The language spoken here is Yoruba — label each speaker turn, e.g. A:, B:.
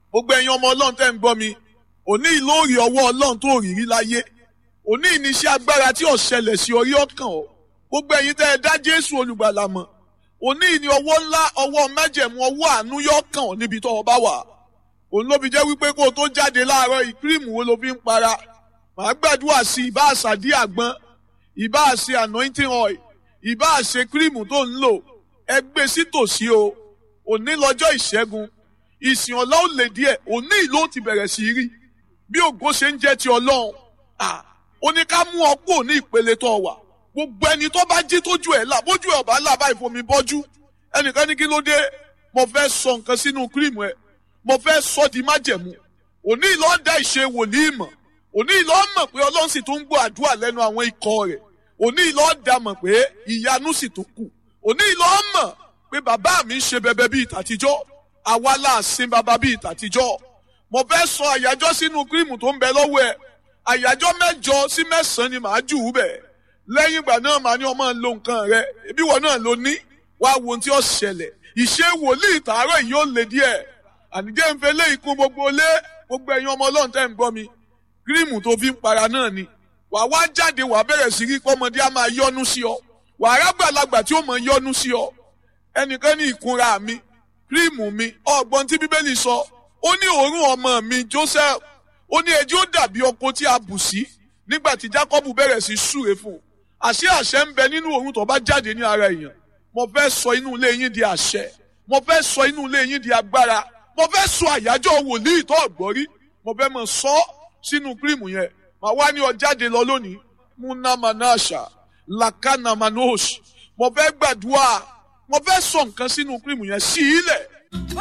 A: gbogbo ẹ̀yin ọmọ ọlọ́run tẹ́ ń gbọ́ mi òní ìlóòrì ọwọ́ ọlọ́run tó rírí láyé òní ìníṣẹ́ agbára tí ò ṣẹlẹ̀ sí orí ọkàn ọ gbogbo ẹ̀yin tẹ́ ẹ dá jésù olùgbàlà mọ̀ òní ìní ọwọ́ ńlá ọwọ́ májẹ̀mú ọwọ́ àánú yọ kàn ọ́ níbi tó o bá wà òun ló fi jẹ́ wípé kó o tó jáde láàárọ̀ ìkírìmù wo ló fi ń para màá gbàdúrà sí ìbá àṣàdí àgbọn ìbá àṣe anointing oil ìbá àṣe kírìmù tó ń lò ẹ gbé sí tòsí o òní lọ́jọ́ ìṣẹ́gun ìsìn ọ̀la ó lè díẹ̀ òní ìlú ti bẹ̀rẹ̀ sí rí bí ògo ṣe ń jẹ́ ti ọlọ́run ó ní ká mú ọ kúrò ní ìpele tó wà gbogbo ẹni tó bá jí tójú ẹ̀ là bójú ẹ̀ ọ̀bá là báyìí fomi bọ́jú ẹnìkan ní kí ló dé mo fẹ́ sọ nǹkan sínú kírìmù ẹ̀ mo fẹ́ sọ di májẹ̀mú òní ìlọ́ da ìṣe wòlíì mọ̀ òní ìlọ́ mọ̀ pé ọlọ́run sì tún ń gbọ́ àdúrà lẹ́nu àwọn ikọ̀ rẹ̀ òní ìlọ́ da mọ̀ pé ìyanu sì tún kù òní ìlọ́ mọ̀ pé bàbá mi ń ṣe bẹbẹ bíi tàtijọ́ àwa là sin bàbá bíi tàtijọ́ mo fẹ́ sọ àyájọ́ sínú kírìmù tó ń bẹ lọ́wọ́ ẹ̀ àyájọ́ mẹ́jọ sí mẹ́sàn-án ni màá jù ú bẹ̀ lẹ́yìn ìgbà náà màá ní ọmọ lo nǹkan rẹ ibi wọn náà ló ní wá wo ohun tí ó ṣẹlẹ̀ ìṣe wòlíì tààrọ̀ yìí ó le díẹ̀ ànijẹ́ ń fẹ́ lé ikú gbogbo lé gbogbo ẹ̀yin ọmọ ọlọ́run tẹ́ ń gbọ́ mi kírìmù tó fi ń para náà ni wàá wá jáde wàá bẹ̀rẹ̀ sí rí pọ́mọdé á máa yọ́nú sí ọ wàá rágbàlagbà tí ó mọ̀ yọ́nú sí ọ ẹnìkan ní ìkunra mi kírìmù mi ọgbọ́n tí bíbélì sọ ó ní òórùn ọmọ mi Joseph ó ní ẹjẹ́ ó dàbí ọkọ tí a bù sí nígbà tí Jákọ́bù bẹ̀rẹ̀ sí súre fún un àṣé àṣẹ ń bẹ nínú òórùn tó bá jáde ní ara èèyàn mo fẹ́ sọ inú ilé yín di àṣẹ mo fẹ́ sọ inú ilé yín di agbára mo fẹ́ sọ àyájọ́ wòlíì tó ọ̀gbọ́rí mo fẹ́ mọ̀ sọ sínú kírìmù yẹn màá wá ní ọ jáde lọ lónìí múná manasha lakana manosh mo fẹ́ gbàdúrà mo fẹ́ sọ nǹkan sínú kírìmù yẹn sí ilẹ̀